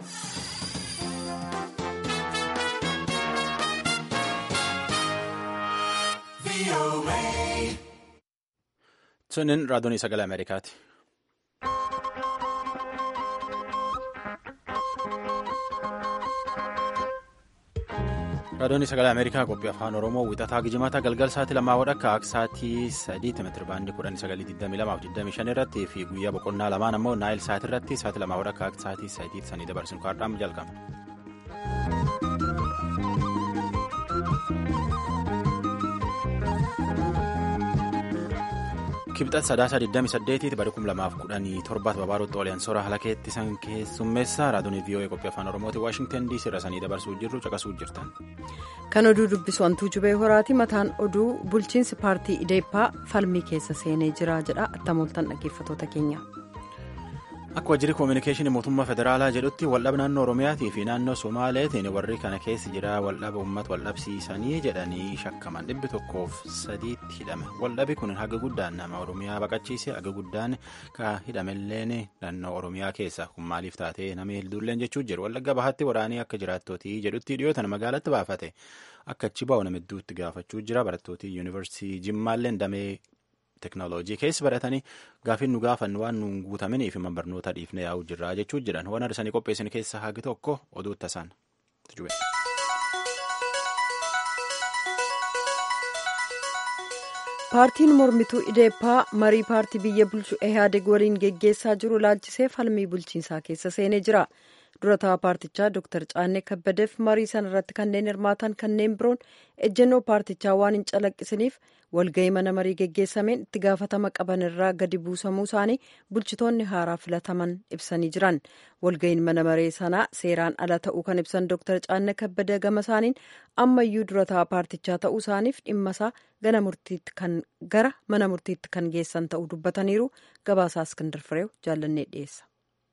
Sunin raadiyoon sagalee Ameerikaati. Raadiyoon sagalee Ameerikaa qophii afaan Oromoo wixataa gijimaata galgal sa'aatii lamaa wadhakka akka sa'aatii sadiitti meetira baandii kudhanii sagalii digdamii lamaaf digdamii shan irratti fi guyyaa boqonnaa lamaan ammoo naayil sa'aatii irratti sa'aatii lamaa wadhakka akka sa'aatii sadiitti sanii dabarsinu kaardhaam jalqaba. kibxat sadaasa 28 bara 2017 babaarutti oliyaan soora halakeetti san keessummeessa raadiyoon vii'oo'ee qophii afaan oromooti waashingtan diisii irra sanii dabarsuu jirru caqasuu jirtan. kan oduu dubbisu hantuu jubee horaati mataan oduu bulchiinsi paartii ideeppaa falmii keessa seenee jira jedha attamooltan dhaggeeffatoota keenya. akka wajjirri koominikeeshinii mootummaa federaalaa jedhutti waldhaba naannoo oromiyaatii fi naannoo somaaleetiin warri kana keessa jira waldhaba uummata waldhabsiisanii jedhanii shakkaman dhibbi tokkoof sadiitti hidhame waldhabi kun haga guddaan nama oromiyaa baqachiise haga guddaan ka hidhamelleen naannoo oromiyaa keessa kun maaliif taatee nama hedduulleen jechuu jiru wallagga bahaatti waraanii akka jiraattootii jedhutti dhiyootan magaalatti baafate akka achi baa'u nama hedduutti gaafachuu jira barattootii yuunivarsiitii jimmaalleen damee. teknooloojii keessa baratanii gaafiin nu gaafannu waan nuun guutamaniif hima barnoota dhiifnee yaa'uu jirra jechuu jiran waan arsanii qopheessan keessa hagi tokko oduu tasaan. paartiin mormituu ideeppaa marii paartii biyya bulchu ehaadeg waliin geggeessaa jiru laalchisee falmii bulchiinsaa keessa seenee jira. durataa paartichaa dr caannee kabbadeef marii sana irratti kanneen hirmaatan kanneen biroon ejjennoo paartichaa waan hin calaqqisiniif walga'ii mana marii geggeessameen itti gaafatama qaban irraa gadi buusamuu isaanii bulchitoonni haaraa filataman ibsanii jiran walga'iin mana maree sanaa seeraan ala ta'uu kan ibsan dr caannee kabbadee gama isaaniin ammayyuu durataa paartichaa ta'uu isaaniif dhimma isaa gara mana murtiitti kan geessan ta'uu dubbataniiru gabaasaa iskindar fireew jaallannee dhiyeessa.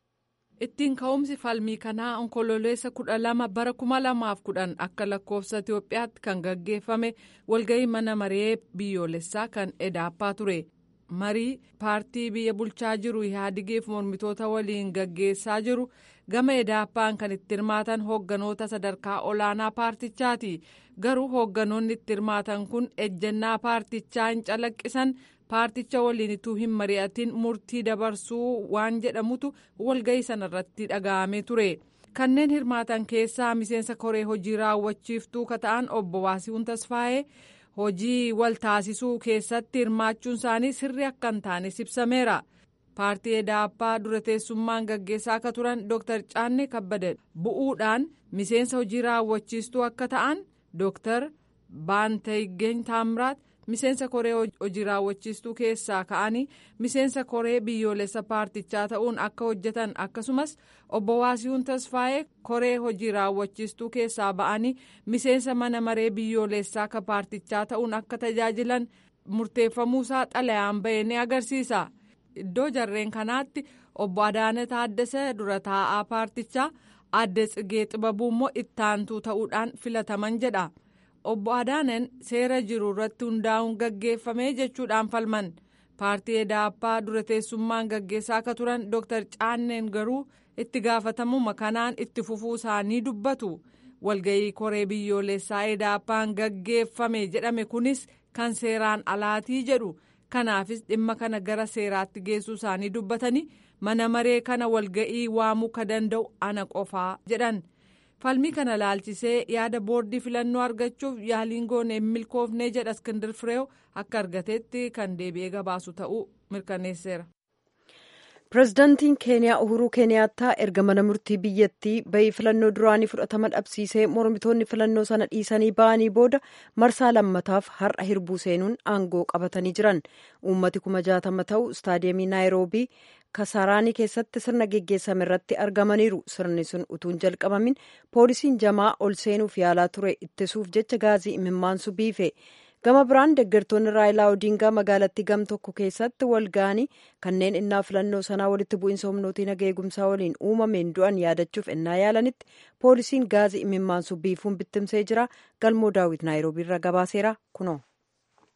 ittiin ka'umsi falmii kanaa onkololeessa kudha lama bara kuma lamaaf kudhan akka lakkoofsa itiyoophiyaatti kan gaggeeffame walga'ii mana maree biyyoolessaa kan edaappaa ture marii paartii biyya bulchaa jiru ihaadigiif mormitoota waliin gaggeessaa jiru gama edaappaan kan itti hirmaatan hoogganoota sadarkaa olaanaa paartichaati garuu hoogganoonni itti hirmaatan kun ejjennaa paartichaa hin calaqqisan. paarticha waliin ituu hin mari'atin murtii dabarsuu waan jedhamutu walga'ii sanarratti dhaga'amee ture kanneen hirmaatan keessaa miseensa koree hojii raawwachiiftuu kata'an obbo Waasihuun Tasfaayee hojii wal taasisuu keessatti hirmaachuun isaanii sirri akka hin taane ibsameera paartii edaappaa dura teessummaan gaggeessaa akka turan dr Caannee Kabbade bu'uudhaan miseensa hojii raawwachiistuu akka ta'an dr Baantayiggeen Taamiraat. miseensa koree hojii raawwachiistuu keessaa ka'anii miseensa koree biyyoolessa paartichaa ta'uun akka hojjetan akkasumas obbo Waasiyuun Tasfaayee koree hojii raawwachiistuu keessaa ba'anii miseensa mana maree biyyoolessaa ka paartichaa ta'uun akka tajaajilan murteeffamuusaa xalayaan ba'e ni agarsiisa iddoo jarreen kanaatti obbo Adaana Taaddasee dura taa'aa paartichaa adde Tsigee Xibabuu immoo ittaantuu ta'uudhaan filataman jedha. obbo Adaanen seera jiru irratti hundaa'uun gaggeeffame jechuudhaan falman paartii edaappaa dura teessummaan gaggeessaa akka turan dr caanneen garuu itti gaafatamuma kanaan itti fufuu isaanii dubbatu walga'ii koree biyyoolessaa edaappaan gaggeeffame jedhame kunis kan seeraan alaatii jedhu kanaafis dhimma kana gara seeraatti geessuu isaanii dubbatanii mana maree kana walga'ii waamuu ka danda'u ana qofaa jedhan. falmii kana laalchisee yaada boordii filannoo argachuuf yaaliin goone hin milkoofne jedha iskindir fireew akka argatetti kan deebi'ee gabaasu ta'uu mirkaneesseera. pireezidaantiin keeniyaa uhuruu keeniyaattaa erga mana murtii biyyattii bahii filannoo duraanii fudhatama dhabsiisee mormitoonni filannoo sana dhiisanii ba'anii booda marsaa lammataaf har'a hirbuu seenuun aangoo qabatanii jiran uummati kuma jaatama ta'u istaadiyeemii naayiroobii kasaraanii keessatti sirna geggeessame irratti argamaniiru sirni sun utuun jalqabamin poolisiin jamaa ol seenuuf yaalaa ture ittisuuf jecha gaazii imimmaansu biife gama biraan deeggartoonni raayilaa odiingaa magaalattii gam tokko keessatti wal ga'anii kanneen innaa filannoo sanaa walitti bu'iinsa humnootii naga eegumsaa waliin uumameen du'an yaadachuuf innaa yaalanitti poolisiin gaazii imimmaansu biifuun bittimsee jira galmoo daawit naayiroobii irraa gabaaseera kunoo.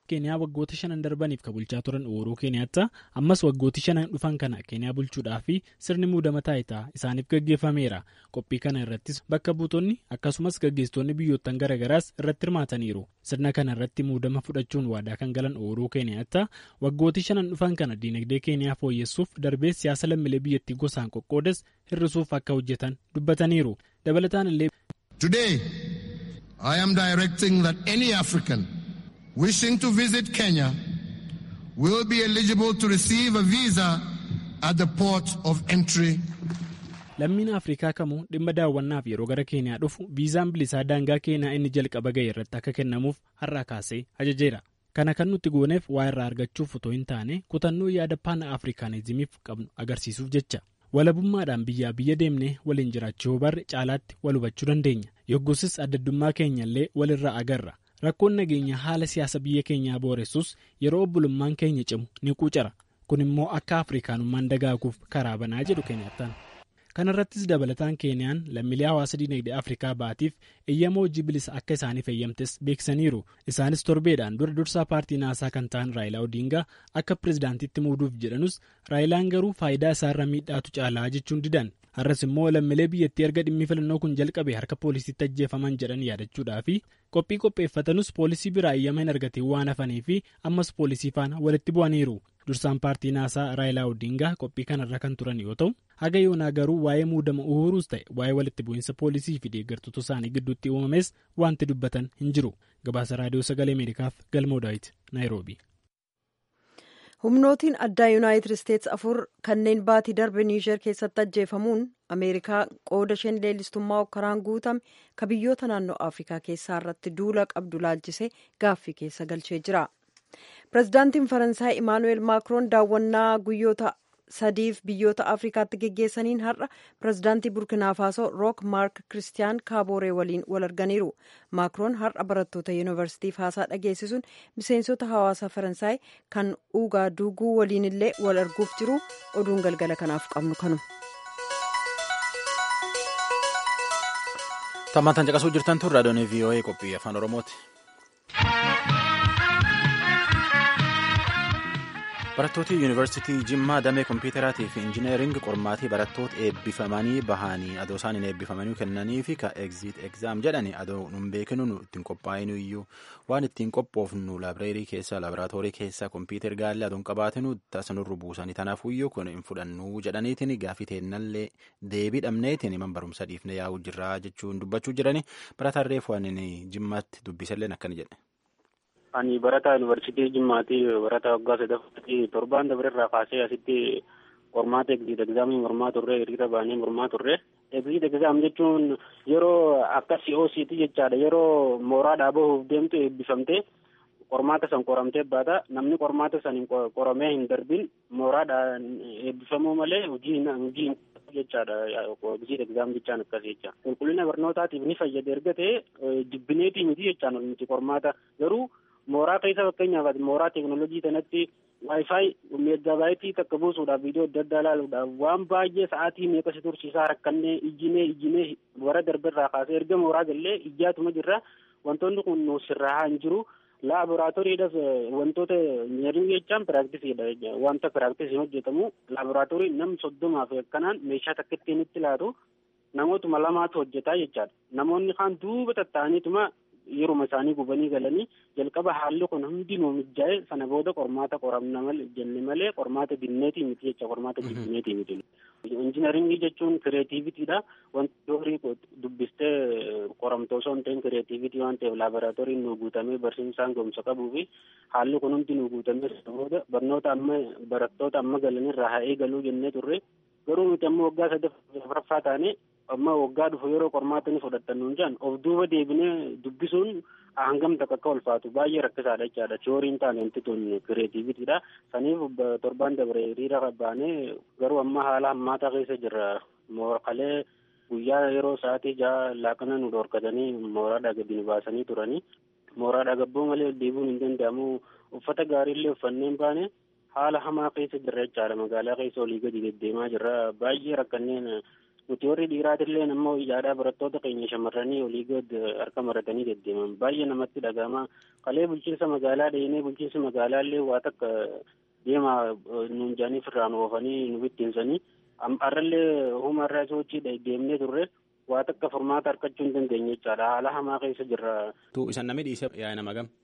keeniyaa waggoota shanan darbaniif ka bulchaa turan uhuruu keeniyaattaa ammas waggooti shanan dhufan kana keeniyaa bulchuudhaa fi sirni muudama taayitaa isaaniif gaggeeffameera qophii kana irrattis bakka buutonni akkasumas gaggeessitoonni biyyoottan garaagaraas irratti hirmaataniiru sirna kana irratti muudama fudhachuun waadaa kan galan uhuruu keeniyaattaa waggooti shanan dhufan kana diinagdee keeniyaa fooyyessuuf darbee siyaasa lammiilee biyyattii gosaan qoqqoodas hir'isuuf akka hojjetan dubbataniiru dabalataan illee. Today, I am directing that any African wishing to visit Kenya will be eligible to receive a visa at the port of entry. Lammiin Afrikaa kamuu dhimma daawwannaaf yeroo gara Keeniyaa dhufu viizaan bilisaa daangaa Keeniyaa inni jalqaba ga'e irratti akka kennamuuf har'aa kaasee ajajeera. Kana kan nuti gooneef waa irraa argachuuf otoo hin taane kutannoo yaada paana Afrikaanizimiif qabnu agarsiisuuf jecha. walabummaadhaan biyyaa biyya deemnee waliin jiraachuu barre caalaatti wal hubachuu dandeenya yoggusis addaddummaa keenyallee walirraa agarra rakkoon nageenya haala siyaasa biyya keenyaa booressus yeroo obbolummaan keenya cimu ni quucara kun immoo akka afrikaanummaan dagaaguuf karaa banaa jedhu keenyattaan kana irrattis dabalataan keeniyaan lammiilee hawaasa diinagdee afrikaa ba'atiif eeyyama hojii bilisa akka isaaniif eeyyamtes beeksaniiru isaanis torbeedhaan dura dursaa paartii naasaa kan ta'an raayilaa odiingaa akka pirezidaantitti muuduuf jedhanus raayilaan garuu faayidaa isaarra miidhaatu caalaa jechuun didan har'as immoo lammiilee biyyattii erga dhimmi filannoo kun jalqabe harka poolisiitti ajjeefaman jedhan yaadachuudhaa fi qophii qopheeffatanus poolisii biraa eeyyama hin argatiin waan hafanii fi ammas poolisii faana walitti bu'aniiru dursaan paartii naasaa raayilaa odiingaa qophii kanarra kan turan yoo ta'u haga yoonaa garuu waa'ee muudama uhuruus ta'e waa'ee walitti bu'iinsa poolisii fi deeggartoota isaanii gidduutti uumames wanti dubbatan hin jiru gabaasa raadiyoo sagalee ameerikaaf galmoo daawit naayiroobi. humnootiin addaa yuunaayitid isteetsi afur kanneen baatii darbe niijer keessatti ajjeefamuun ameerikaa qooda isheen leellistummaa okkaraan guutame ka biyyoota naannoo afrikaa keessaa irratti duula qabdu laalchisee gaaffii keessa galchee jira pirezidaantiin faransaay imaanuweel maakiroon daawwannaa guyyoota sadiif biyyoota afrikaatti geggeessaniin har'a pirezidaantii burkinaafaaso rook maark kiristiyaan kaabooree waliin wal arganiiru maakiroon har'a barattoota yuunivarsiitiif haasaa dhageessisuun miseensota hawaasa faransaay kan ugaaduguu waliin illee wal arguuf jiru oduun galgala kanaaf qabnu kanu. Tammaantan caqasuu jirtan tun raadiyoon VOA qophii afaan Oromooti. barattooti yuunivarsiitii jimmaa damee kompiitaraatii fi injineeringi qormaatii barattoota eebbifamanii bahanii adoo isaan hin eebbifamanii kennanii fi ka egziit egzaam jedhani adoo nun beekinu nu ittiin qophaa'inu iyyuu waan ittiin qophoofnu laabireerii keessa laaboraatoorii keessa kompiitar gaallee adoon qabaatinu tasanurru buusanii tanaafuu iyyuu kun hin fudhannu jedhaniitiin gaafii teennallee deebii dhabneetiin man barumsa dhiifne yaa'uu jirraa jechuun dubbachuu jirani barataan reefu ani jimmaatti dubbisalleen akkana jedhe. ani barataa yuunivarsiitii jimmaati barataa waggaa sadaffaatti torbaan dabareerraa kaasee asitti qormaata egziit egzaamii mormaa turre hiriira baanee mormaa turre egziit egzaam jechuun yeroo akka si'oosiiti jechaadha yeroo mooraadhaa bahuuf deemtu eebbifamtee qormaata san qoramtee baata namni qormaata san qoramee hin darbin mooraadhaan eebbifamuu malee hojii hojii jechaadha egziit egzaam jechaan akkas jecha qulqullina barnootaatiif ni fayyada erga ta'e jibbineetii miti jechaan miti qormaata garuu mooraa keessa fakkeenyaaf mooraa teeknoolojii kanatti waayifaayi meeggabaayitii takka buusuudhaaf viidiyoo adda addaa ilaaluudhaaf waan baay'ee sa'aatii meeqa si tursiisaa rakkannee ijjinee ijjinee bara darberraa kaasee erga mooraa gallee ijjaatuma jirra wantoonni kun sirraa hin jiru laaboraatooriidhaaf wantoota injineeringii jechaan piraaktisidha wanta piraaktisii hojjetamu laaboraatoorii nam soddomaaf akkanaan meeshaa takka ittiin itti laatu namootuma lamaatu hojjetaa jechaadha namoonni kaan duuba tatta'aniituma yeruma isaanii gubanii galanii jalqaba haalli kun hundinuu mijaa'e sana booda qormaata qoramna malee jenne malee qormaata dinneetii miti jecha qormaata jibbineetii miti. Injiinaringii jechuun kireetiivitiidha. Wanti horii dubbistee qoramtoo osoo hin ta'in kireetiivitii waan ta'eef laaboraatooriin nu guutamee barsiisaan gomsa qabuu fi haalli kun hundi nu guutamee sana booda barnoota amma barattoota amma galanirraa haa eegaluu jennee turre garuu nuti amma waggaa sadaffaa taane amma waggaa dhufu yeroo qormaata ni fudhattan nuun jedhan of duuba deebinee dubbisuun hangam takka akka ulfaatu baay'ee rakkisaadha jechaadha tiyooriin taane wanti tun kireetiivitiidha saniif torbaan dabre hiriira baanee garuu amma haala hammaataa keessa jirra mooralee guyyaa yeroo sa'aatii jaha laaqana nu dhorkatanii mooraadhaa gadi nu baasanii turanii mooraadhaa gabboo malee deebiin hin danda'amu uffata gaariillee uffanneen baane haala hamaa keessa jirra jechaadha magaalaa keessa olii gadi deddeemaa jirra baay'ee rakkanneen nuti warri dhiiraatillee ammoo yaada barattoota keenya shamarranii olii gad harka maratanii deddeeman baay'ee namatti dhagahama kalee bulchiinsa magaalaa dheenee bulchiinsi magaalaallee waa takka deemaa nuun jaaniif irraan oofanii nu bittinsanii har'allee humarraa sochii deemnee turre waa takka furmaata harkachuu hin dandeenye jechaadha haala hamaa keessa jirra. Tu isan namni dhiisee yaa'e nama gam.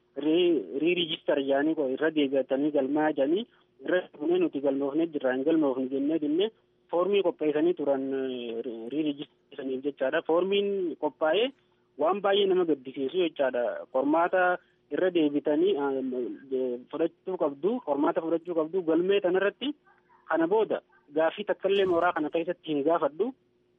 Riirijistar jaanii irra deebi'atanii galmaa jedhanii irra deebinee nuti galmoofnee jirra hin galmoofne jennee dinnee foormii qopheessanii turan riirijistariisaniif jechaadha. Foormiin qophaa'ee waan baay'ee nama gaddisiisu jechaadha. Qormaata irra deebitanii fudhachuu qabdu qormaata fudhachuu qabdu galmee tanarratti kana booda gaafii takkallee mooraa kana keessatti hin gaafadhu.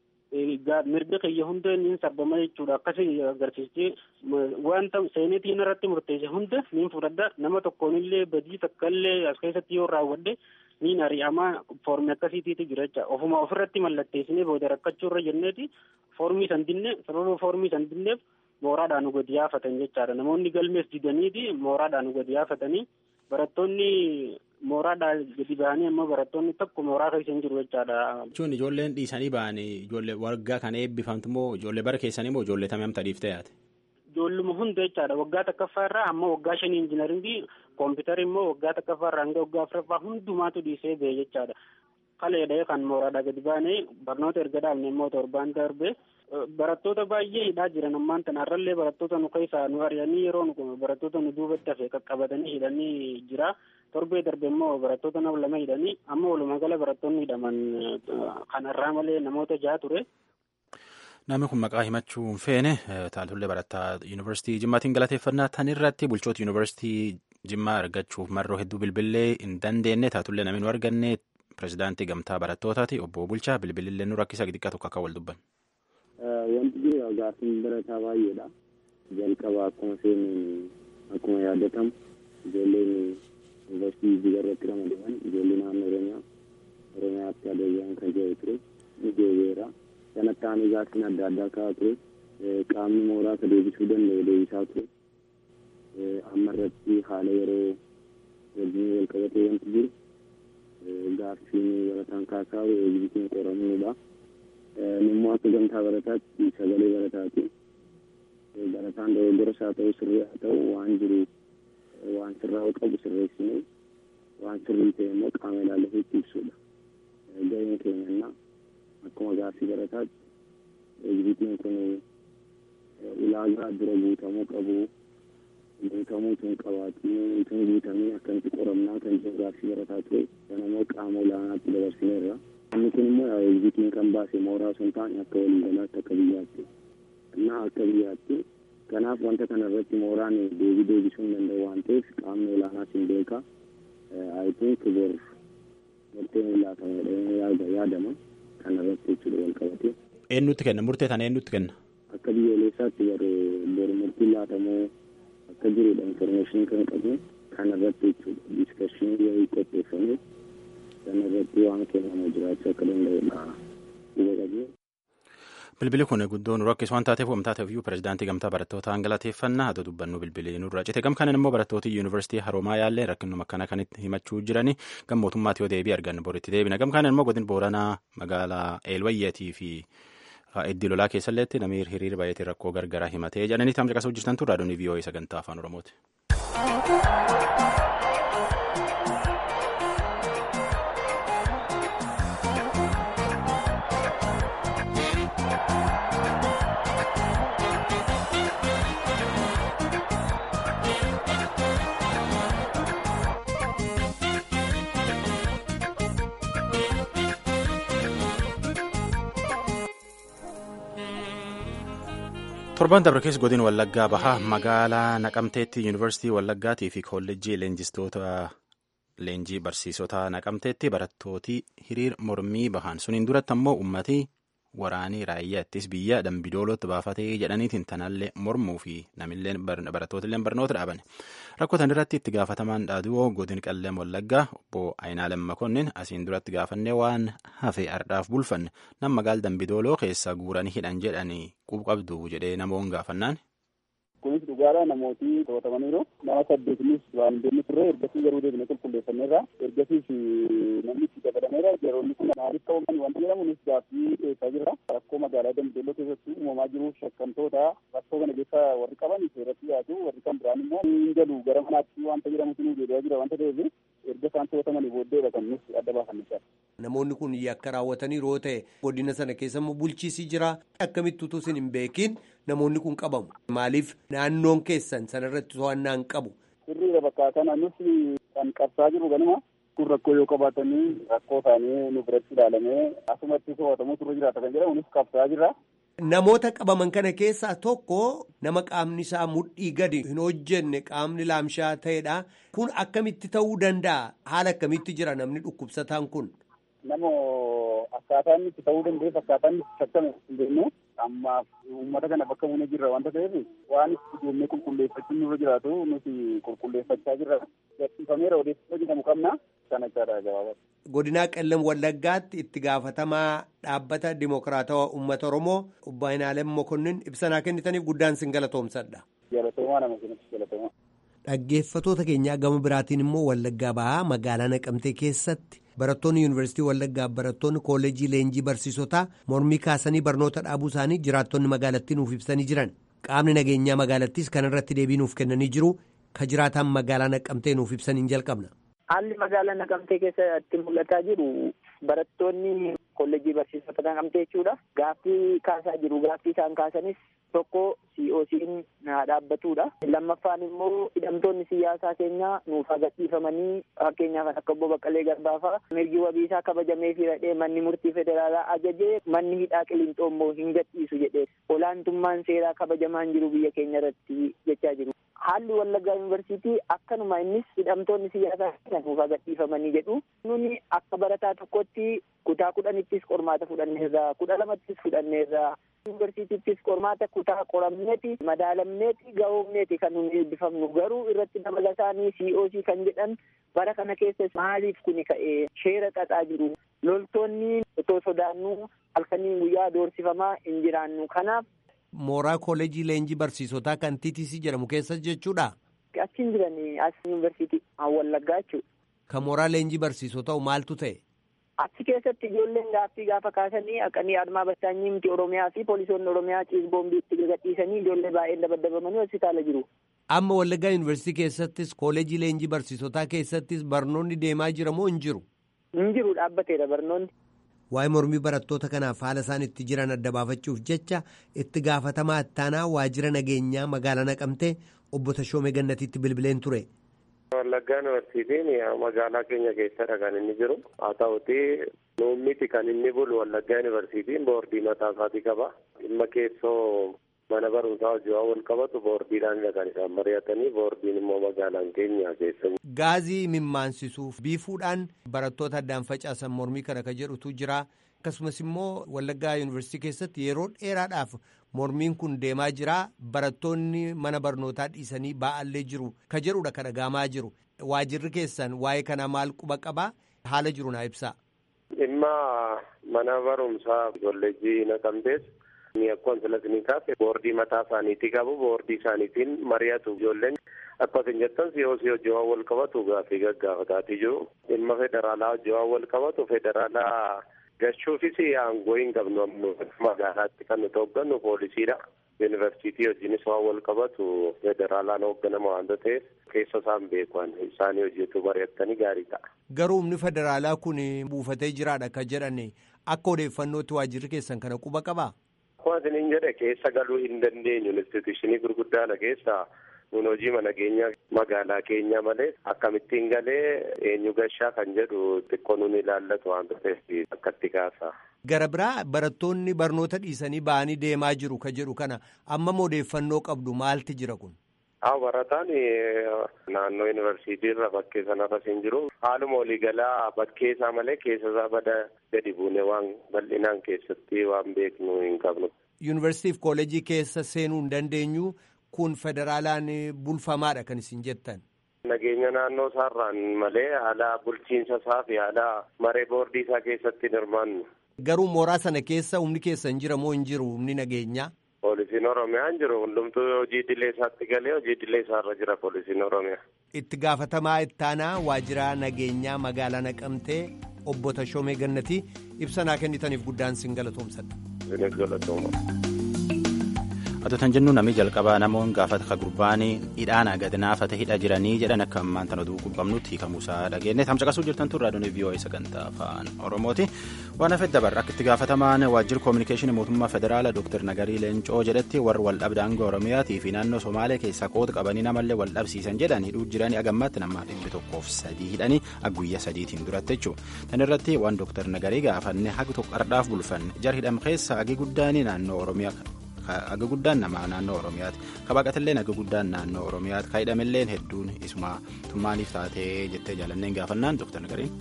mirga kiyya hunda niin sarbama jechuudha akkasi agarsiistee wanta seenetiin irratti murteesse hunda niin fudhadha nama tokkoonillee badii takkallee as keessatti yoo raawwadhe niin ari'amaa foormii akkasiitiitu jira jecha ofuma ofirratti mallatteessinee booda rakkachuurra jenneeti foormii san dinne sababa foormii san dinneef mooraadhaan nu gadi yaafatan jechaadha namoonni galmees didaniiti mooraadhaan nu gadi yaafatanii barattoonni mooraadhaa gadi ba'anii ammoo barattoonni tokko mooraa keessa hin jiru jechaadha. Jechuun ijoolleen dhiisanii ba'anii ijoollee waggaa kana eebbifamtu moo ijoollee bara keessanii moo ijoollee tamam tadhiif ta'aate? Ijoolluma hunda jechaadha waggaa takkaffaa irraa amma waggaa shanii injinaringii koompitari immoo waggaa takkaffaa irraa hanga waggaa afuraffaa hundumaatu dhiisee ba'e jechaadha. Kaleedha kan mooraadhaa gadi baanee barnoota erga dhaabne immoo torbaan darbe barattoota baay'ee hidhaa jiran ammaan tanarrallee barattoota nu keessaa nu ari'anii yeroo nu barattoota nu duubatti hafe qaqqabatanii hidhanii jira. torbee darbe immoo barattoota nama lama hidhanii amma walumaa gala barattoonni hidhaman kanarraa malee namoota jaha ture. Namni kun maqaa himachuu hin feene taaltullee barattaa yuunivarsiitii Jimmaatiin galateeffannaa tan irratti bulchoota yuunivarsiitii Jimmaa argachuuf marroo hedduu bilbilee hin dandeenye taatullee namni nu arganne pirezidaantii gamtaa barattootaati obbo Bulchaa bilbilillee nu rakkisa xixiqqaa tokko akka wal dubban. Wanti jiru gaaffiin barataa baay'eedha. Jalqaba akkuma seenuun akkuma yaadatamu ijoolleen yuunivarsiitii Jijjiga irratti ramadaman ijoollee naannoo Oromiyaa Oromiyaatti adeemaan kan jiru ture ni deebi'eera. Sanatti aanee gaaffiin adda addaa ka'aa ture. Qaamni mooraa ka deebisuu danda'u deebisaa ture. Amma irratti haala yeroo wajjin wal qabatee wanti jiru gaaffiin barataan kaasaa eegzitiin qoramuudha. Nimmoo akka gamtaa barataatti sagalee barataati. Barataan dogoggoras haa ta'u sirrii haa ta'u waan jiru waan sirraa'uu qabu sirreessinee waan sirrii ta'e immoo qaama ilaallatee ibsuudha. Gaheen keenya akkuma gaaffii barataatti eegzitiin kun ulaagaa dura guutamuu qabu guutamuu tun qabaatii tun guutamee akkamitti qoramnaa kan jiru gaaffii barataa ture sana immoo qaama olaanaatti dabarsineerra. Inni kun immoo eegzitiin kan baase mooraa sun taane akka waliigalaatti akka biyyaatti. Innaa akka biyyaatti kanaaf wanta kana irratti mooraan deebii deebisuu hin danda'u waan ta'eef qaamni olaanaas hin beeka. I think bor murteen laatamedha yaadama kana irratti jechuudha wal qabatee. Eenyutti kenna murtee tana eenyutti kenna? Akka biyyoolessaatti bor murtiin laatamoo akka jirudha informeeshinii kan qabu kana irratti jechuudha diskashinii wayii qopheeffamee sana irratti waan kennamu jiraachuu akka danda'udha huba qabee. Bilbili kun guddoo nu rakkis waan taateef waan taateef iyyuu pirezidaantii gamtaa barattoota galateeffannaa haa dubbannu bilbilii nurraa cite gam kanan immoo barattooti yuunivarsiitii haroomaa yaallee rakkinuma akkana kanitti himachuu jiranii gam mootummaatti yoo deebii arganne boritti deebina gam kanan immoo godin booranaa magaalaa eelwayyeetii fi iddii lolaa keessalleetti namni hiriira baay'eetiin rakkoo gargaraa himatee jedhanii taam caqasuu jirtan turraa doonii vii'oo'ee sagantaa afaan oromooti. torban dabre keessa godin wallaggaa bahaa magaalaa naqamteetti yuunivarsiitii wallaggaatii fi koolleejjii leenjistoota leenjii barsiisota naqamteetti barattooti hiriir mormii bahan suniin duratti ammoo ummatii waraanii raayyaa ittis biyya dambidoolootti baafatee jedhaniitiin tanallee mormuu fi namillee barattootillee barnoota dhaaban rakkotan irratti itti gaafatamaan dhaaduu godin qallee wallaggaa obbo Ayinaalem Makonnin asiin duratti gaafannee waan hafe ardhaaf bulfanne nam magaal dambidooloo keessa guuranii hidhan jedhanii qubqabdu jedhee namoon gaafannaan. kunis dhugaadha namooti to'atamaniiru nama saddeetinis waan hin deemne turre ergasii garuu deebine qulqulleeffanneerra ergasiis namni itti dabalameera yeroonni kun maaliif qabaman wanta jedhamunis gaaffii dhiyeessaa jirra rakkoo magaalaa dambidolloo keessatti uumamaa jiru shakkamtoota rakkoo kana keessa warri qaban seeratti dhiyaatu warri kan biraan immoo hin galu gara manaatti wanta jedhamutu nu deebi'aa jira wanta ta'eef erga isaan to'atamanii booddeedha kan nuti adda baafanne Namoonni kun yakka raawwatanii yoo ta'e godina sana keessa immoo bulchiisi jira akkamitti utuu isin hin beekin namoonni kun qabamu maaliif naannoon keessan sanarratti to'annaa hin qabu. Sirriidha bakka kana nuti kan qabsaa jiru ganuma kun rakkoo yoo qabaatanii rakkoo isaanii nu biratti ilaalamee asumatti to'atamuu turre jiraata kan jedhamu nus qabsaa jirra. Namoota qabaman kana keessaa tokko nama qaamni isaa mudhii gadi hin hojjenne qaamni laamshaa ta'edha. Kun akkamitti ta'uu danda'a? Haala akkamitti jira namni dhukkubsataan kun? Nama akkaataan itti ta'uu danda'eef akkaataan itti shakkame hin beeknu ammaaf uummata kana bakka buunee jirra wanta ta'eef waan itti deemnee qulqulleeffachuun nurra jiraatu nuti qulqulleeffachaa jirra. Gadhiifameera odeeffannoo jedhamu qabna kan achaadha gabaabaa. Godinaa Qellam Wallaggaatti itti gaafatamaa dhaabbata Dimokiraatawaa Uummata Oromoo obbo Aynaalem Mokonnin ibsanaa kennitaniif guddaan sin galatoomsadha. Galatoomaa nama kennitu galatoomaa. Dhaggeeffatoota keenyaa gama biraatiin immoo Wallaggaa bahaa magaalaa Naqamtee keessatti barattoonni yuunivarsiitii Wallaggaa barattoonni koollejii leenjii barsiisotaa mormii kaasanii barnoota dhaabuu isaanii jiraattonni magaalattii nuuf ibsanii jiran qaamni nageenyaa magaalattiis kana irratti deebii nuuf kennanii jiru ka jiraataan magaalaa Naqamtee nuuf ibsaniin jalqabna. Haalli magaalaa Naqamtee keessatti mul'ataa jiru barattoonni kolleejjii barsiisota Naqamtee jechuudha. Gaaffii kaasaa jiru. Gaaffii isaan kaasanis tokko COC'n haa dhaabbatudha. Lammaffaan immoo hidhamtoonni siyaasaa keenyaa nuuf gadhiifamanii fakkeenyaaf akka obbo Baqqalee Garbaa fa'a mirgi wabiisaa kabajamee fi radhee manni murtii federaalaa ajajee manni hidhaa qiliinxoo immoo hin gadhiisu jedhee olaantummaan seeraa kabajamaan jiru biyya keenya irratti jechaa jiru. Haalli Wallaggaa Yuunivarsiitii akkanuma innis hidhamtoonni siyaasaa keenya nuuf gadhiifamanii jedhu. Nuni akka barataa tokkotti kutaa kudhanittis qormaata fudhanneerra kudha lamattis fudhanneerra yuunivarsiitiittis qormaata kutaa qoramneeti madaalamneeti gahoomneeti kan nuyi eebbifamnu garuu irratti dabalataanii COC kan jedhan bara kana keessa maaliif kuni ka'ee sheera xaxaa jiru loltoonni otoo sodaannuu halkanii guyyaa doorsifamaa hin jiraannu kanaaf. Mooraa kooleejii leenjii barsiisotaa kan TTC jedhamu keessa jechuudha. Achiin jiran as yuunivarsiitii Wallaggaa jechuudha. Kan mooraa leenjii barsiisotaa maaltu ta'e? Achi keessatti ijoolleen gaaffii gaafa kaasanii haqanii admaa battaanyii miti Oromiyaa fi poolisoonni Oromiyaa ciisboombii itti gadhiisanii ijoollee baay'een dabaddabamanii hospitaala jiru. Amma Wallaggaa Yuunivarsiitii keessattis kooleejii leenjii barsiisotaa keessattis barnoonni deemaa jira moo hin jiru? Hin jiru dhaabbateera barnoonni. Waa'ee mormii barattoota kanaaf haala isaan itti jiran adda baafachuuf jecha itti gaafatamaa ittaanaa waajjira nageenyaa magaalaa naqamtee obbo Tashoomee Gannatiitti bilbileen ture. Wallaggaa Yuunivarsiitiin magaalaa keenya keessadha kan inni jiru. Haa ta'uti nuummiti kan inni bulu Wallaggaa Yuunivarsiitiin boordii mataa isaatii qaba. Dhimma keessoo mana barumsaa hojii wal qabatu boordiidhaan kan isaan mari'atanii boordiin immoo magaalaan keenya keessa. Gaazii mimmansisuuf biifuudhaan barattoota addaan facaasan mormii kana ka jedhutu jira. Akkasumas immoo Wallaggaa Yuunivarsiitii keessatti yeroo dheeraadhaaf mormiin kun deemaa jira. Barattoonni mana barnootaa dhiisanii ba'allee jiru. Ka jedhudha ka dhagaamaa jiru. Waajirri keessan waa'ee kana maal quba qabaa? Haala jiru naa ibsaa. Dhimma mana barumsaa kolleejjii naqamtees ni akkuma filatanii kaase boordii mataa isaaniitii qabu boordii isaaniitiin mari'atu ijoolleen akka isin jettan siyoosii hojii waan wal qabatu gaaffii gaggaafataatii jiru. Dhimma federaalaa hojii waan wal qabatu federaalaa gachuufis aangoo hin qabnu magaalaatti kan nuti hooggannu poolisiidha. Yuunivarsiitii wajjinis waan wal qabatu federaalaan hoogganama waanta ta'eef keessa isaan beekan isaanii hojjetu mari'attanii gaarii ta'a. Garuu humni federaalaa kun buufatee jiraadha kan jedhan akka odeeffannootti waajjirri keessan kana quba qabaa? Akkuma isiniin jedhe keessa galuu hin dandeenyu instituushinii gurguddaadha keessa nun hojii nageenya magaalaa keenya malee akkamittiin galee eenyu gashaa kan jedhu xiqqoo nun ilaallatu waanta ta'eef akkatti kaasa. Gara biraa barattoonni barnoota dhiisanii ba'anii deemaa jiru ka jedhu kana amma odeeffannoo qabdu maalti jira kun? Haa barataan naannoo yuunivarsiitii irra bakkee sanarras hin jiru. Haaluma waliigalaa bakkee isaa malee keessa isaa bada gadi buune waan bal'inaan keessatti waan beeknu hin qabnu. Yuunivarsiitiif kooleejii keessa seenuu hin dandeenyu kun federaalaan bulfamaadha kan isin jettan. Nageenya naannoo isaarraan malee haala bulchiinsa isaa fi haala maree boordii isaa keessatti hin hirmaannu. Garuu mooraa sana keessa humni keessa hin jira moo hin jiru humni nageenyaa? poolisiin oromiyaa hin jiru hundumtuu hojii idilee isaatti galee hojii idilee isaarra jira poolisiin oromiyaa. itti gaafatamaa ittaanaa waajjira nageenyaa magaalaa naqamtee obbo Tashoomee Gannatii ibsa naa kennitaniif guddaan sin galatoomsadha. Sinis galatooma. Atotan jennu namni jalqabaa namoonni gaafata ka gurbaanii hidhaana gad naafata hidha jiranii jedhan akka ammaan tana oduu qubbamnutti hiikamuusaa dhageenye tamcaqasuu jirtan tun raadiyoon vii'oo'ee sagantaa afaan oromooti waan hafet dabarra akka itti gaafatamaan waajjirri koominikeeshinii mootummaa federaala dooktar nagarii leencoo jedhetti warri waldhabdee aangoo oromiyaatii fi naannoo somaalee keessaa qooda qabanii namallee wal dhabsiisan jedhan hidhuu jiranii agammaatti nama dhibbi tokkoof sadii hidhanii guyyaa sadiitiin duratti jechuudha tan irratti waan dooktar nagarii gaafanne hagi tokko ardhaaf bulfanne jar hidham keessa hagi guddaanii naannoo oromiyaa Aga guddaan nama naannoo Oromiyaati. Kabaqatillee aga guddaan naannoo Oromiyaati. Kaa'idhamillee hedduun isuma tummaaniif taatee jettee jaalanneen gaafannaan Dooktar Nagariin.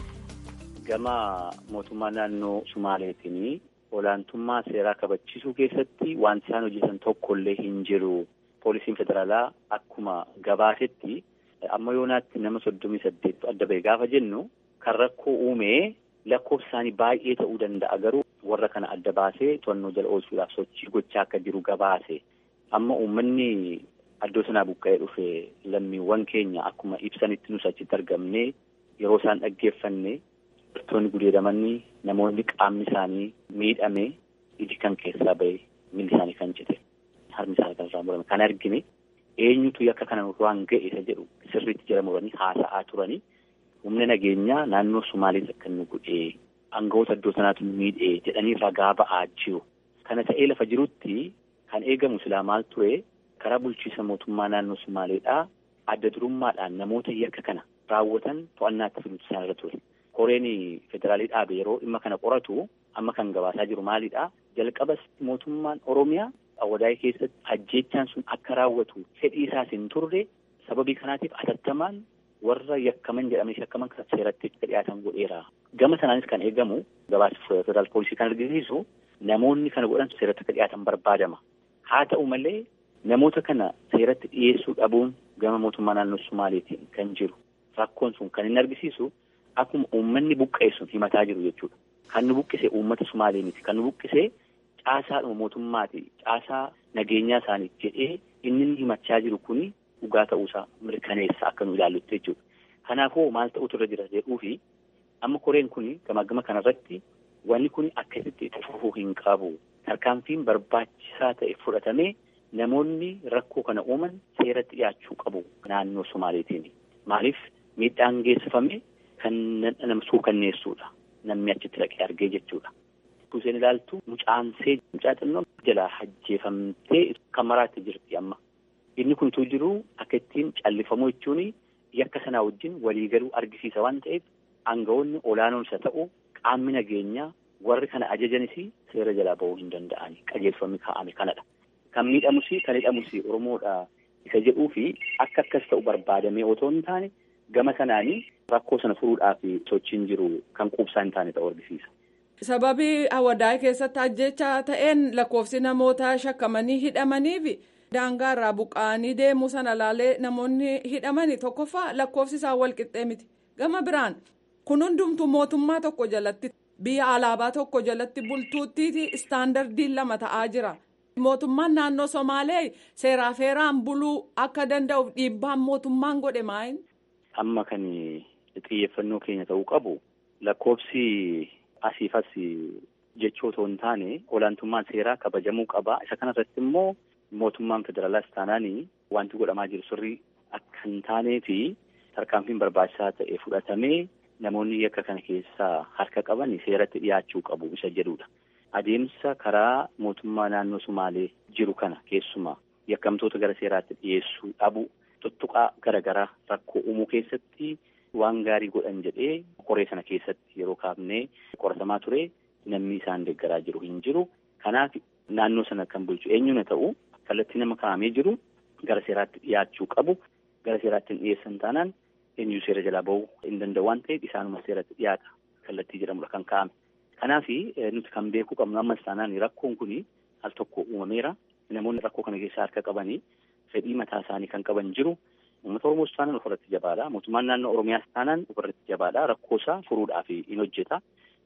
Gama mootummaa naannoo Sumaaleetiin olaantummaa seeraa kabachiisuu keessatti wanti isaan hojjetan tokkollee hin jiru. Poolisiin federaalaa akkuma gabaasetti amma yoonaatti nama soddomii saddeettu adda ba'e gaafa jennu kan rakkoo uumee lakkoofsi isaanii baay'ee ta'uu danda'a garuu. warra kana adda baasee to'annoo jala oolchuudhaaf sochii gochaa akka jiru gabaase amma uummanni addoo sanaa buqqa'ee dhufe lammiiwwan keenya akkuma ibsanitti nus achitti argamne yeroo isaan dhaggeeffanne dubartoonni gudeedamanii namoonni qaamni isaanii miidhame iji kan keessaa ba'e miilli isaanii kan cite harmi isaanii kan irraa murame kan argine eenyutu yakka kana waan ga'e isa jedhu sirriitti jala muranii haasa'aa turanii humna nageenyaa naannoo Sumaalees akka inni godhee Aangawoota iddoo sanaatu miidhee jedhanii ragaa ba'aa jiru. Kana ta'ee lafa jirutti kan eegamu silaa maal ture karaa bulchiisa mootummaa naannoo Sumaaleedhaa adda durummaadhaan namoota yakka kana raawwatan to'annaatti fiduutu isaanirra ture. Koreen federaalii dhaabe yeroo dhimma kana qoratu amma kan gabaasaa jiru maalidhaa? Jalqabas mootummaan Oromiyaa Awwadaayii keessatti ajjeechaan sun akka raawwatu fedhii isaas hin turre sababii kanaatiif atattamaan warra yakkaman jedhamanii shakkaman kan seeratti dhiyaatan godheera. Gama sanaanis kan eegamu gabaasa federaal poolisii kan argisiisu namoonni kana godhan seeratti akka dhiyaatan barbaadama. Haa ta'u malee namoota kana seeratti dhiyeessuu dhabuun gama mootummaa naannoo Sumaaleetiin kan jiru. Rakkoon sun kan inni argisiisu akkuma uummanni buqqa'e sun himataa jiru jechuudha. Kan nu buqqise uummata Sumaalee miti. Kan nu buqqise caasaadhuma mootummaati. Caasaa nageenyaa isaaniif jedhee inni himachaa jiru kuni dhugaa ta'uusaa mirkaneessa akka nu ilaallutti jechuudha. Kanaafuu maal ta'utu irra jira jedhuufi amma koreen kun gama gama kanarratti wanni kun akkasitti itti fufuu hin qabu. Tarkaanfiin barbaachisaa ta'e fudhatamee namoonni rakkoo kana uuman seeratti dhiyaachuu qabu naannoo Sumaaleetiin. Maaliif miidhaan geessifame kan nama suukanneessuudha. Namni achitti dhaqee argee jechuudha. Kuuseen ilaaltu mucaansee mucaa xinnoo jalaa ajjeefamtee kan maraatti jirti amma. Inni kuntuu jiru akka ittiin callifamuu jechuun yakka sanaa wajjin waliigaluu argisiisa waan ta'eef aangawoonni olaanoon isa ta'u qaamni nageenyaa warri kana ajajanis seera jalaa bahuu hin danda'ani qajeelfamni kaa'ame kanadha. Kan miidhamus kan hidhamus Oromoodha isa jedhuu fi akka akkas ta'u barbaadamee otoo hin taane gama sanaanii rakkoo sana furuudhaaf sochiin jiru kan quubsaa hin taane ta'uu argisiisa. Sababii Awwadaayii keessatti ajjeechaa ta'een lakkoofsi namoota shakkamanii hidhamaniif. Daangaa irraa buqqa'anii deemuu sana laalee namoonni hidhamani tokkoffaa lakkoofsi isaa wal qixxee miti. Gama biraan kun hundumtuu mootummaa tokko jalatti biyya alaabaa tokko jalatti bultuutti istaandardiin lama ta'aa jira. Mootummaan naannoo Somaalee seeraa feeraan buluu akka danda'uuf dhiibbaan mootummaan godhe maayin? Amma kan xiyyeeffannoo keenya ta'uu qabu lakkoofsi asiif as jechuu otoo hin taane olaantummaan seeraa kabajamuu qaba. Isa kanarratti immoo. Mootummaan federaalaas taanaanii wanti godhamaa jiru sirrii akka hin taanee fi tarkaanfiin barbaachisaa ta'e fudhatamee namoonni yakka kana keessaa harka qaban seeratti dhiyaachuu qabu isa jedhudha. Adeemsa karaa mootummaa naannoo Sumaalee jiru kana keessumaa yakkamtoota gara seeraatti dhiyeessuu dhabu tuttuqaa garaagaraa rakkoo uumuu keessatti waan gaarii godhan jedhee qoree sana keessatti yeroo kaafnee qoratamaa ture namni isaan deeggaraa jiru hin jiru. Kanaaf naannoo sana kan bulchu eenyuun ta'u. kallattii nama kaa'amee jiru gara seeraatti dhiyaachuu qabu gara seeraatti hin dhiyeessan taanaan eenyu seera jalaa bahuu hin danda'u waan ta'eef isaanuma seeratti dhiyaata kallattii jedhamudha kan kaa'ame. Kanaaf nuti kan beekuu qabnu ammas taanaan rakkoon kun al tokko uumameera namoonni rakkoo kana keessaa harka qabanii fedhii mataa isaanii kan qaban jiru uummata Oromoos taanaan ofirratti jabaadha mootummaan naannoo Oromiyaas taanaan ofirratti jabaadha rakkoo isaa furuudhaaf hin hojjeta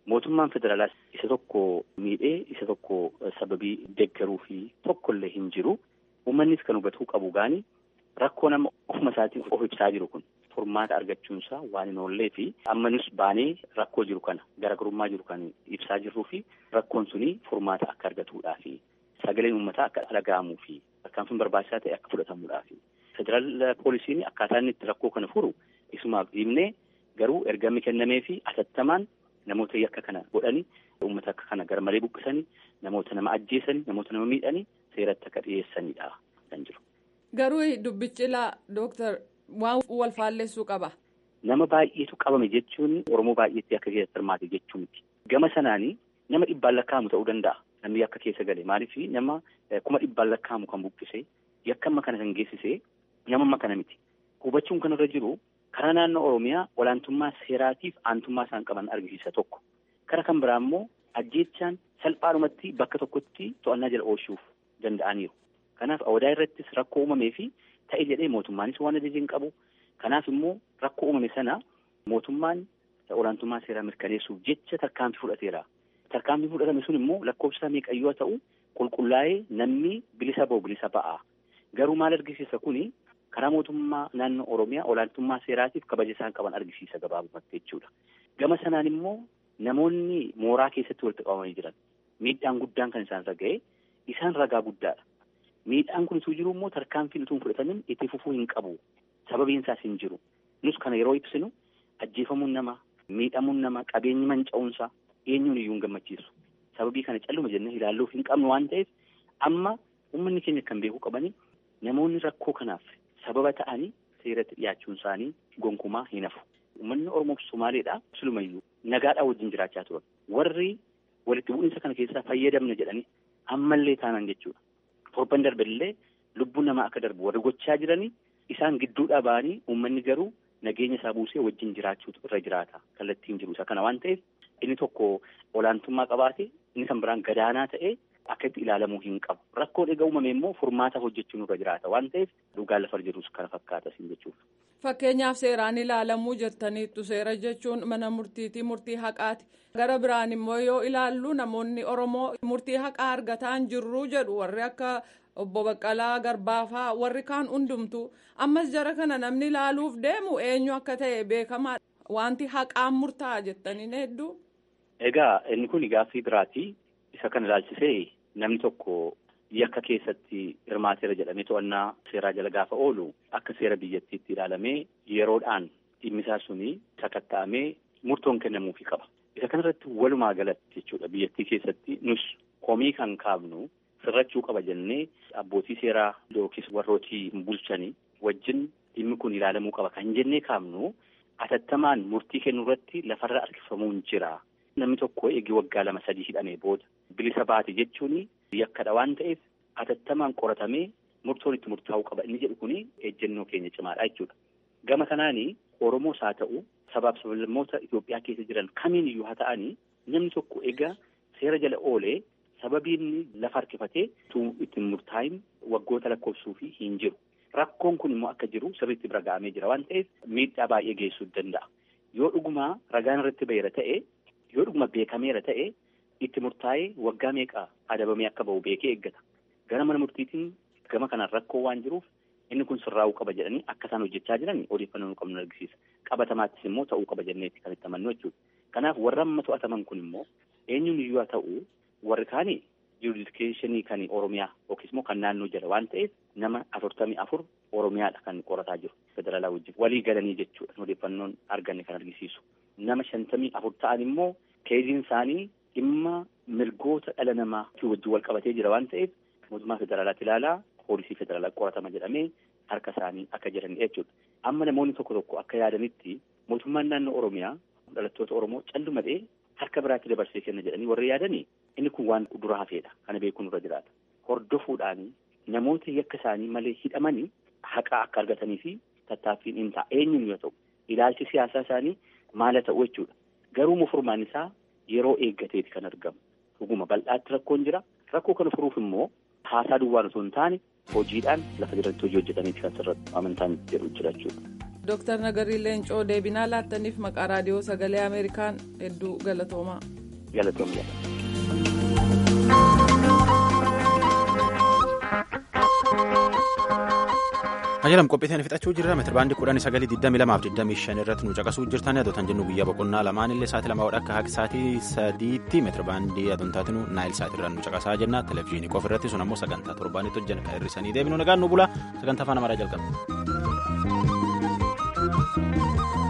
mootummaan federaalaas isa tokko miidhee isa tokko sababii deeggaruu fi tokkollee hin jiru. Uummannis kan hubatuu qabu gaani rakkoo nama ofuma isaatiin of ibsaa jiru kun furmaata argachuunsaa waan hin oollee fi ammanus baanee rakkoo jiru kana garaagarummaa jiru kan ibsaa jirruu fi rakkoon suni furmaata akka argatuudhaa fi sagaleen uummataa akka dhaga'amuu fi tarkaanfiin barbaachisaa ta'e akka fudhatamuudhaa fi federaal poolisiin akkaataa inni itti rakkoo kana furu isumaaf dhiibnee garuu ergamni kennamee fi atattamaan namoota yakka kana godhani uummata akka kana garmalee buqqisanii namoota nama ajjeesanii namoota nama miidhanii seeratti akka dhiyeessanidha kan jiru. Garuu dubbichi laa dooktar waan wal faallessuu qaba. Nama baay'eetu qabame jechuun Oromoo baay'eetti akka keessatti hirmaate jechuu miti. Gama sanaanii nama dhibbaan lakkaa'amu ta'uu danda'a. Namni yakka keessa gale maaliif nama kuma dhibbaan lakkaa'amu kan buqqise yakka amma kana kan geessise nama amma kana miti. Hubachuun kan irra jiru karaa naannoo Oromiyaa olaantummaa seeraatiif aantummaa isaan qaban argisiisa tokko. Karaa kan biraa immoo ajjeechaan salphaadhumatti bakka tokkotti to'annaa jala oolchuuf danda'aniiru. Kanaaf awwadaa irrattis rakkoo uumamee fi ta'e jedhee mootummaanis waan ajajeen qabu. Kanaaf immoo rakkoo uumame sana mootummaan olaantummaa seeraa mirkaneessuuf jecha tarkaanfii fudhateera. Tarkaanfii fudhatame sun immoo lakkoofsa meeqayyoo ta'u qulqullaa'ee namni bilisa ba'u bilisa ba'a. Garuu maal argisiisa kuni karaa mootummaa naannoo Oromiyaa olaantummaa seeraatiif kabaja isaan qaban argisiisa gabaabumatti jechuudha. Gama sanaan immoo namoonni mooraa keessatti walitti qabamanii jiran miidhaan guddaan kan isaan irra ga'e isaan ragaa guddaadha. Miidhaan kun utuu jiru immoo tarkaanfiin utuu hin fudhatamin itti fufuu hin qabu. Sababiin isaas hin jiru. Nus kana yeroo ibsinu ajjeefamuun nama, miidhamuun nama, qabeenyi manca'uunsaa eenyuun iyyuu hin gammachiisu. Sababii kana calluma jennee ilaalluuf hin qabnu waan ta'eef amma uummanni keenya kan beekuu qabani namoonni rakkoo kanaaf sababa ta'anii seeratti dhiyaachuun isaanii gonkumaa hin hafu. Uummanni Oromoo fi Somaaleedhaa silumayyuu nagaadhaa wajjin jiraachaa turan. Warri walitti bu'iinsa kana keessaa fayyadamne jedhanii ammallee taanan jechuudha. Torban darballee lubbuun namaa akka darbu warri gochaa jiranii isaan gidduudhaa ba'anii uummanni garuu nageenya isaa buusee wajjin jiraachuutu irra jiraata kallattiin jiru isa kana waan ta'eef inni tokko olaantummaa qabaate inni kan biraan gadaanaa ta'ee akka itti ilaalamuu hin qabu rakkoon egaa uumame immoo furmaata hojjechuun irra jiraata waan ta'eef dhugaan lafa jirus kana fakkaata siin jechuudha. Fakkeenyaaf seeraan ilaalamuu jettaniittu seera jechuun mana murtiitii murtii haqaati. Gara biraan immoo yoo ilaallu namoonni Oromoo murtii haqaa argataa hin jirru jedhu warri akka obbo Baqqalaa Garbaafaa warri kaan hundumtu ammas jara kana namni ilaaluuf deemu eenyu akka ta'e beekamaa wanti haqaan murtaa'a jettaniin hedduu. Egaa inni kun gaaffii biraati. Isa kana ilaalchisee namni tokko yakka keessatti hirmaateera jedhamee to'annaa seeraa jala gaafa oolu akka seera biyyattiitti ilaalamee yeroodhaan dhimmisaa suni sakatta'amee murtoon kennamuufii qaba. Isa kanarratti walumaa galatti jechuudha biyyattii keessatti nus komii kan kaafnu sirrachuu qaba jennee abbootii seeraa yookiis warrootii bulchanii wajjin dhimmi kun ilaalamuu qaba kan jennee kaafnu atattamaan murtii kennu irratti lafarra harkifamuun jira. Namni tokko eegi waggaa lama sadii hidhamee booda bilisa baate jechuun yakkadha waan ta'eef atattamaan qoratamee murtoon itti murtaa'uu qaba inni jedhu kuni ejjennoo keenya cimaadha jechuudha. Gama kanaanii Oromoos haa ta'u sabaaf sablammoota Itoophiyaa keessa jiran kamiin iyyuu haa ta'anii namni tokko egaa seera jala oolee sababii inni lafa harkifatee utuu ittiin murtaa'in waggoota lakkoofsuu fi hin jiru. Rakkoon kun immoo akka jiru sirriitti bira ga'amee jira waan ta'eef miidhaa baay'ee geessuu danda'a. Yoo dhugumaa ragaan irratti baheera ta'e yoo dhuguma beekameera ta'e itti murtaa'ee waggaa meeqa adabamee akka bahu beekee eeggata. Gara mana murtiitiin gama kanaan rakkoo waan jiruuf inni kun sirraa'uu qaba jedhanii akka isaan hojjechaa jiran odeeffannoo nu qabnu argisiisa. Qabatamaattis immoo ta'uu qaba jenneetti kan itti amannu jechuudha. Kanaaf warra amma to'ataman kun immoo eenyuun iyyuu haa ta'u warri kaanii juridikeeshinii kan Oromiyaa yookiis immoo kan naannoo jala waan ta'eef nama afurtamii afur Oromiyaadha kan qorataa jiru federaalaa wajjin walii galanii jechuudha odeeffannoon arganne kan argisiisu. Nama shantamii afur ta'an immoo keeziin isaanii dhimma mirgoota dhala namaa wajjin wal qabatee jira waan ta'eef mootummaa federaalaatti ilaalaa poolisii federaalaa qoratama jedhamee harka isaanii akka jiran jechuudha. Amma namoonni tokko tokko akka yaadanitti mootummaan naannoo Oromiyaa dhalattoota Oromoo callumadhee harka biraatti dabarsee kenna jedhanii warri yaadanii inni kun waan dura hafeedha kana beekuun irra jiraata. Hordofuudhaan namoota yakka isaanii malee hidhamanii haqaa akka argatanii fi tattaaffiin hin ta'a eenyuun yoo ta'u ilaalchi siyaasaa isaanii maala ta'u jechuudha. Garuu furmaan isaa yeroo eeggateeti kan argamu. Dhuguma bal'aatti rakkoon jira. Rakkoo kana furuuf immoo haasaa duwwaan osoo hin taane hojiidhaan lafa jiratti hojii hojjetaniiti kan sirratti amantaan jedhu jira jechuudha. Dooktar Nagarii Leencoo deebinaa laattaniif maqaa raadiyoo sagalee Ameerikaan hedduu galatoomaa. Galatoomaa. Ajalam qophii ta'anii fixachuu jirra meetirbaandii kudhanii sagalii digdamii lamaaf digdamii shan irratti nu caqasuu jirtan adotan jennu guyyaa boqonnaa lamaan illee sa'aatii lamaa akka haqa sa'aatii sadiitti meetirbaandii adontaatiin naayil sa'aatii irraan nu caqasaa jenna televezyiinii qofa irratti sun ammoo sagantaa torbaanitti hojjan kan hir'isanii deebinu nagaan nu bula sagantaa afaan amaaraa jalqaba.